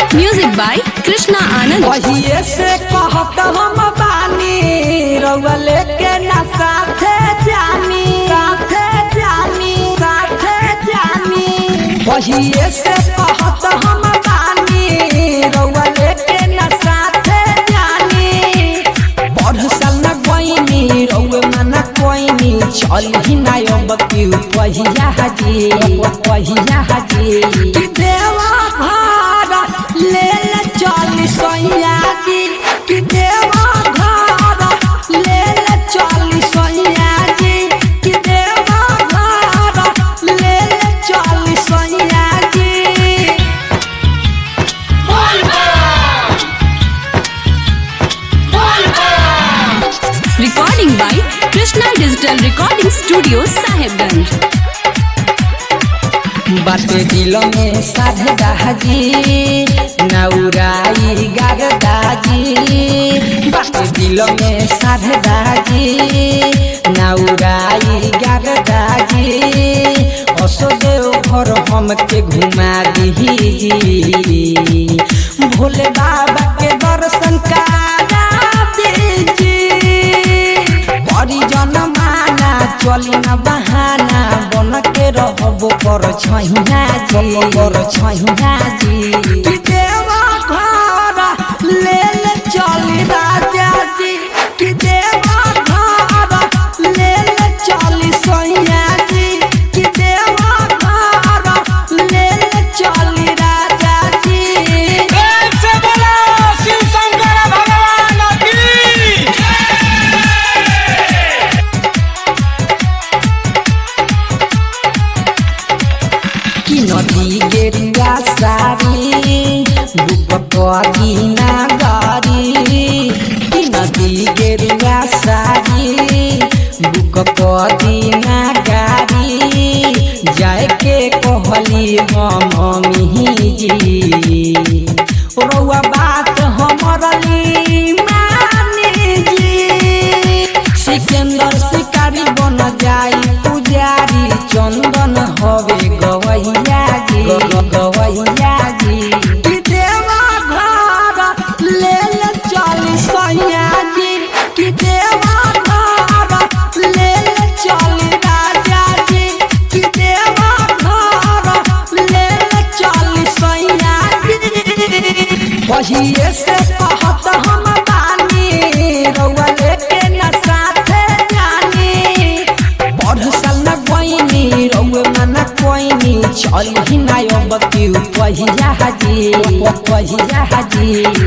Music by Krishna Anand. वहिए से कहत हम बानी रउआ लेके ना साथे जानी साथे जानी साथे जानी वहिए से कहत हम बानी रउआ लेके ना साथे जानी पढ़ साल न गईनी रउए मना कोईनी चल ही ना अब क्यों पहिया हाजी पहिया हाजी कि देवा भाड़ा ले ले चल सैया जी कि देवा भाड़ा ले ले चल सैया जी कि देवा भाड़ा ले ले चल सैया जी Recording by Krishna Digital Recording Studio, Sahibganj. बाटे दिल में साधे दाजी नौराई गाग दाजी बाटे दिल में साधे दाजी नौराई गाग दाजी असो देव घर हमके घुमा दीजी भोले बाबा के दर्शन करा दीजी परिजन माना चली न बहाना बन के रहबो कर छैया जी कर छैया जी कि देवा घर ले ले चली राजा जी कि देवा घर ले ले चली सैया जी कि देवा घर ले ले चली राजा जी प्रेम से बोलो शिव शंकर भगवान की कि नदी गेरुआ सारी बुक कदिना गरी कि नदी गेरुआ सारी बुक कदिना गारी जाए के कहली हम जी रउआ बात हमर ली मानी जी सिकंदर शिकारी बन जाई पुजारी चंदन हवे गवैया जी गवैया जी कि देवा घर ले ले चली सैया जी कि देवा घर ले ले चली राजा जी कि देवा घर ले ले चली सैया जी वहिए से कहत हम बानी रउआ लेके न साथे जानी पढ़ साल न गईनी रउए मना कोईनी चल ही ना अब क्यों पहिया हाजी पहिया हाजी